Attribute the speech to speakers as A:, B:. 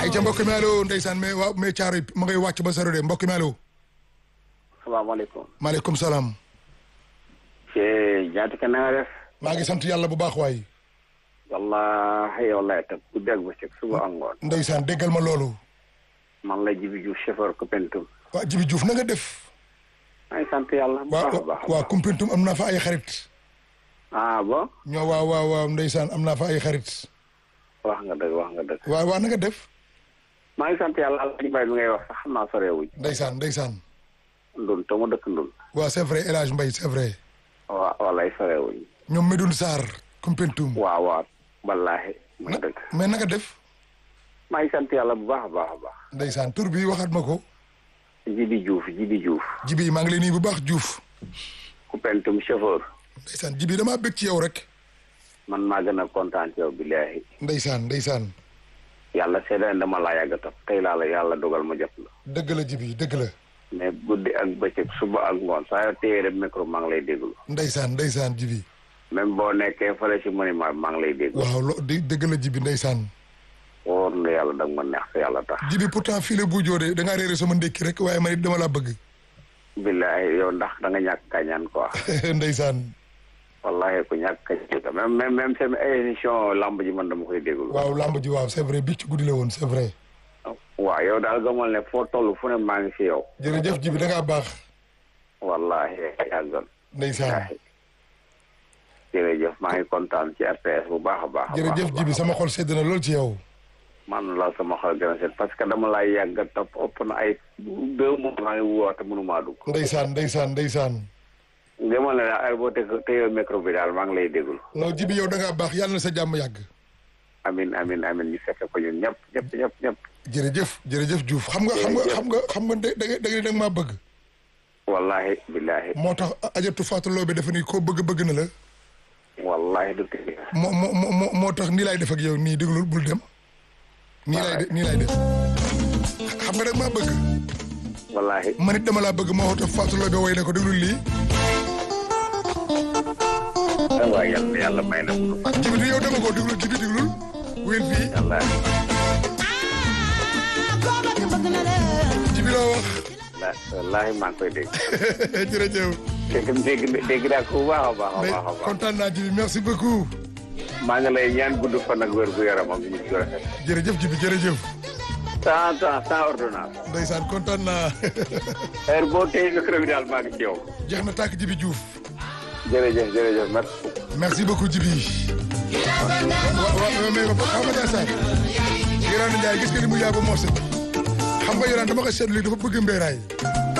A: ay ca mbokk mi allo ndeysaan mais waaw mais caaro yi ma ngay wàcc ba saro de mbokk mi allo
B: salaamaaleykum.
A: maaleykum salaam
B: Cheikh Diatika na nga def.
A: maa ngi sant yàlla bu baax waay
B: wallaahi wallaahi tam ku dégg ba cëg suba ak ngoon.
A: ndeysaan déggal ma loolu
B: man la Jibi Diouf chauffeur Koupentoum.
A: waa Jibi Diouf na nga def
B: maa ngi sant yàlla. bu
A: waa
B: baax a baax a
A: waa
B: baax.
A: Koumpentoum am naa fa ay xarit
B: ah bon.
A: ñoo waaw waaw waaw ndeysaan am naa fa ay xarit
B: wax nga dëgg wax nga dëgg.
A: waa waa na nga def
B: maa ngi sant yàlla Alaaji Mbaye mi ngay wax sax xam naa sorewuñ.
A: ndeysaan ndeysaan
B: ndun te mu dëkk ndun.
A: waa c'est vrai El Hadj Mbaye c'est vrai
B: waa walaay sorewuñ.
A: ñoom Medoune Sarr Koumpentoum
B: waaw waaw. wallaahi. mu dëgg.
A: mais na nga def
B: maa ngi sant yàlla bu baax a baax a baax.
A: ndeysaan tur bi waxaat ma ko
B: Jibi Diouf Jibi Diouf.
A: Jibi maa ngi lay nuyu bu baax Diouf
B: Koupentoum chauffeur.
A: ndeysaan Jibi damaa bëgg ci yow rek
B: man maa gën a kontaan ci yow billaahi.
A: ndeysaan ndeysaan
B: yàlla seedaan dama laa yàgg a topp tey laa la yàlla dogal ma jot la.
A: dëgg la Jibi dëgg la
B: mais guddi ak bëccëg suba ak ngoon saa yoo téye rek micro maa ngi lay déglu
A: ndeysaan ndeysaan Jibi
B: même boo nekkee fële si monument bi maa ngi lay déglu
A: waaw lo di dëgg la Jibi ndeysaan
B: wóor na yàlla da nga ma neex sa yàlla tax
A: Jibi pourtant fii la bu joodee da ngaa réere sama ndékki rek waaye man it dama laa bëgg
B: billahi yow ndax da nga ñàkk kañaan quoi
A: ndeysaan
B: wallahi ku ñàkk kañaan même même même seen émission lamb ji man dama koy déglu
A: waaw lamb ji waaw c'est vrai bi ci guddi la woon c'est vrai
B: waaw yow daal gëmal ne foo toll fu ne maa ngi si yow
A: jërëjëf Jibi da ngaa baax
B: wallahi yàggal
A: ndeysaan
B: jërëjëf maa ngi kontaan ci RTS bu baax a baax a baax
A: jërëjëf Jibi sama xol sedd na lool ci yow
B: man la sama xol gën a set parce que dama lay yàgg a topp ëpp na ay deux mois maa ngi woote mënumaa dugg
A: ndeysaan ndeysaan ndeysaan
B: demal na daal ay boo te téye micro bi daal maa ngi lay déglu
A: non Jibi yow da ngaa baax yàlla na sa jàmm yàgg
B: amin amin amin ñu fekk ko ñun ñëpp ñëpp ñëpp ñëpp
A: jërëjëf jërëjëf Diouf xam nga xam nga xam nga xam nga da nga da nga da nga maa bëgg
B: wallahi billahi
A: moo tax ajatu Fatou Lobé dafa ni koo bëgg bëgg na la
B: wallahi du tëj
A: moo moo moo moo tax nii laay def ak yow nii déglul bul dem nii laay de nii laay def xam nga da nga maa bëgg
B: wallahi
A: man it dama laa bëgg moo tax Fatou Lobé way na ko déglul lii
B: waaye yàlla yàlla may na ko fan
A: jibi du yow dama ko déglul jibi déglul wéen fii
B: wallahi
A: jibi loo wax
B: wallahi maa ngi koy dégg
A: jërëjëf
B: dégg dégg dégg naa ko bu baax a baax a
A: mais
B: baax a baax
A: kontaan naa jibi merci beaucoup
B: maa ngi lay ñaan gudd fan ak wér gu yaram ak ñu gu rafet
A: jërëjëf jibi jërëjëf
B: sans sans sans ordonnance
A: ndeysaan kontaan naa
B: heure boo téye micro bi daal maa ngi ci yow
A: jeex na tàkk jibi Diouf
B: jërëjëf jërëjëf merci beaucoup
A: merci beaucoup jibi wa wa mais xam nga Ndiassane Yorane Ndiaye gis nga li mu yàgg morse xam nga Yorane dama ko seetlu dafa bëgg mbéeraay